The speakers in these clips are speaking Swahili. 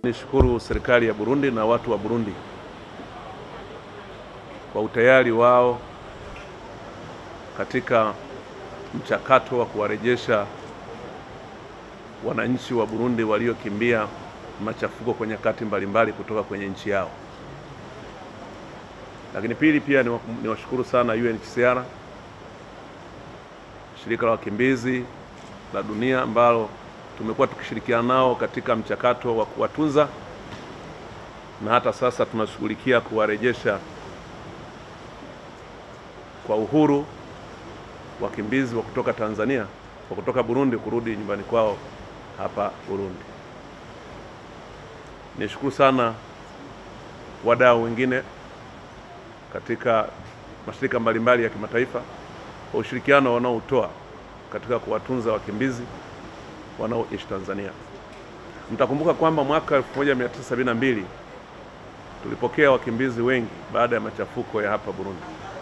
Nishukuru serikali ya Burundi na watu wa Burundi kwa utayari wao katika mchakato wa kuwarejesha wananchi wa Burundi waliokimbia machafuko kwa nyakati mbalimbali kutoka kwenye nchi yao. Lakini pili, pia niwashukuru sana UNHCR, shirika la wakimbizi la dunia ambalo tumekuwa tukishirikiana nao katika mchakato wa kuwatunza na hata sasa tunashughulikia kuwarejesha kwa uhuru wakimbizi wa kutoka Tanzania wa kutoka Burundi kurudi nyumbani kwao hapa Burundi. Nishukuru sana wadau wengine katika mashirika mbalimbali ya kimataifa kwa ushirikiano wanaoutoa katika kuwatunza wakimbizi wanaoishi Tanzania. Mtakumbuka kwamba mwaka 1972 tulipokea wakimbizi wengi baada ya machafuko ya hapa Burundi,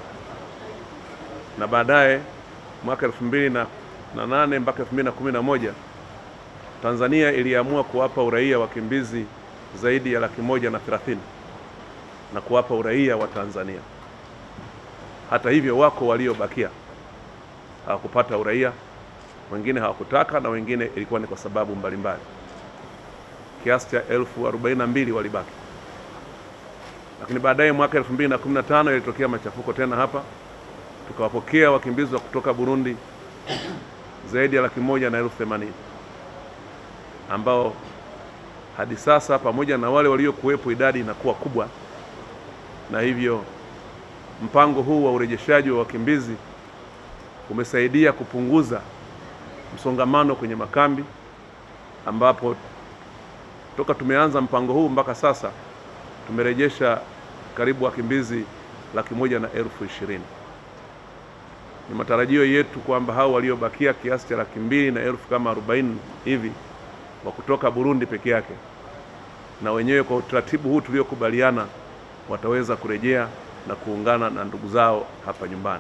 na baadaye mwaka 2008 mpaka 2011 Tanzania iliamua kuwapa uraia wakimbizi zaidi ya laki moja na thelathini na kuwapa uraia wa Tanzania. Hata hivyo, wako waliobakia hawakupata uraia, wengine hawakutaka na wengine ilikuwa ni kwa sababu mbalimbali. Kiasi cha elfu arobaini na mbili walibaki, lakini baadaye mwaka 2015 ilitokea machafuko tena hapa, tukawapokea wakimbizi wa kutoka Burundi zaidi ya laki moja na elfu themanini ambao hadi sasa pamoja na wale waliokuwepo idadi inakuwa kubwa, na hivyo mpango huu wa urejeshaji wa wakimbizi umesaidia kupunguza msongamano kwenye makambi, ambapo toka tumeanza mpango huu mpaka sasa tumerejesha karibu wakimbizi laki moja na elfu ishirini. Ni matarajio yetu kwamba hao waliobakia kiasi cha laki mbili na elfu kama arobaini hivi wa kutoka Burundi peke yake, na wenyewe kwa utaratibu huu tuliokubaliana wataweza kurejea na kuungana na ndugu zao hapa nyumbani.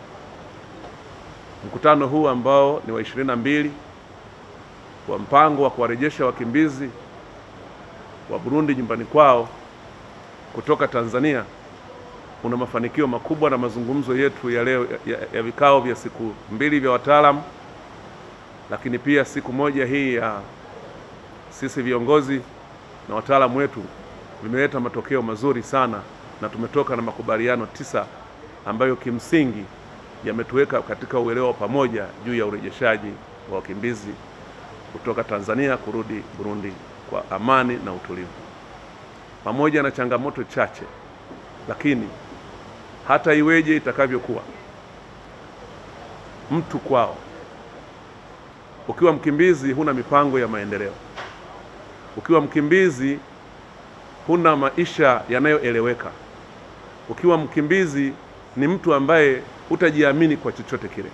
Mkutano huu ambao ni wa ishirini na mbili wa mpango wa kuwarejesha wakimbizi wa Burundi nyumbani kwao kutoka Tanzania una mafanikio makubwa, na mazungumzo yetu ya leo ya, ya vikao vya siku mbili vya wataalamu, lakini pia siku moja hii ya sisi viongozi na wataalamu wetu vimeleta matokeo mazuri sana, na tumetoka na makubaliano tisa ambayo kimsingi yametuweka katika uelewa pamoja juu ya urejeshaji wa wakimbizi kutoka Tanzania kurudi Burundi kwa amani na utulivu, pamoja na changamoto chache, lakini hata iweje itakavyokuwa, mtu kwao, ukiwa mkimbizi huna mipango ya maendeleo ukiwa mkimbizi huna maisha yanayoeleweka. Ukiwa mkimbizi ni mtu ambaye hutajiamini kwa chochote kile.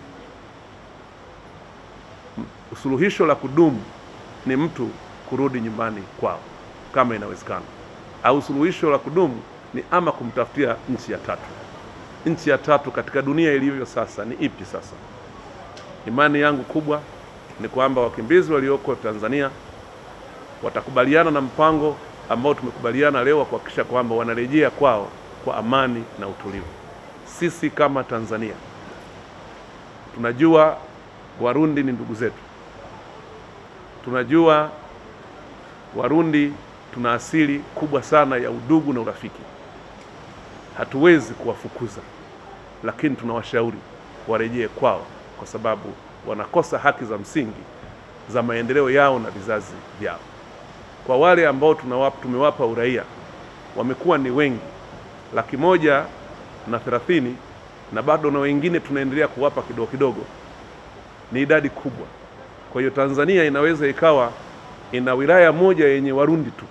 Suluhisho la kudumu ni mtu kurudi nyumbani kwao kama inawezekana, au suluhisho la kudumu ni ama kumtafutia nchi ya tatu. Nchi ya tatu katika dunia ilivyo sasa ni ipi? Sasa imani yangu kubwa ni kwamba wakimbizi walioko Tanzania watakubaliana na mpango ambao tumekubaliana leo wa kuhakikisha kwamba wanarejea kwao kwa amani na utulivu. Sisi kama Tanzania tunajua Warundi ni ndugu zetu, tunajua Warundi tuna asili kubwa sana ya udugu na urafiki. Hatuwezi kuwafukuza, lakini tunawashauri warejee kwao, kwa sababu wanakosa haki za msingi za maendeleo yao na vizazi vyao. Kwa wale ambao tunawapa, tumewapa uraia wamekuwa ni wengi, laki moja na thelathini, na bado na wengine tunaendelea kuwapa kidogo kidogo, ni idadi kubwa. Kwa hiyo Tanzania inaweza ikawa ina wilaya moja yenye Warundi tu.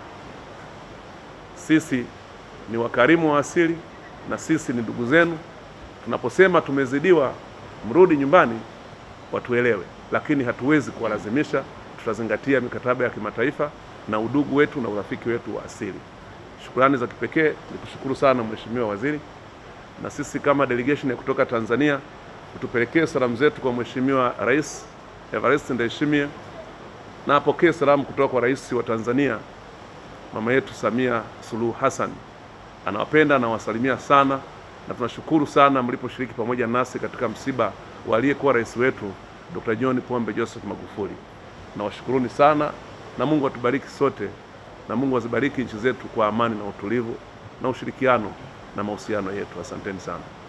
Sisi ni wakarimu wa asili na sisi ni ndugu zenu. Tunaposema tumezidiwa, mrudi nyumbani, watuelewe, lakini hatuwezi kuwalazimisha. Tutazingatia mikataba ya kimataifa na udugu wetu na urafiki wetu wa asili. Shukrani za kipekee ni kushukuru sana Mheshimiwa Waziri, na sisi kama delegation ya kutoka Tanzania utupelekee salamu zetu kwa Mheshimiwa Rais Evariste Ndayishimiye na apokee salamu kutoka kwa Rais wa Tanzania mama yetu Samia Suluhu Hassan anawapenda na wasalimia sana, na tunashukuru sana mliposhiriki pamoja nasi katika msiba wa aliyekuwa rais wetu Dr. John Pombe Joseph Magufuli. Nawashukuruni sana na Mungu atubariki sote na Mungu azibariki nchi zetu kwa amani na utulivu na ushirikiano na mahusiano yetu. Asanteni sana.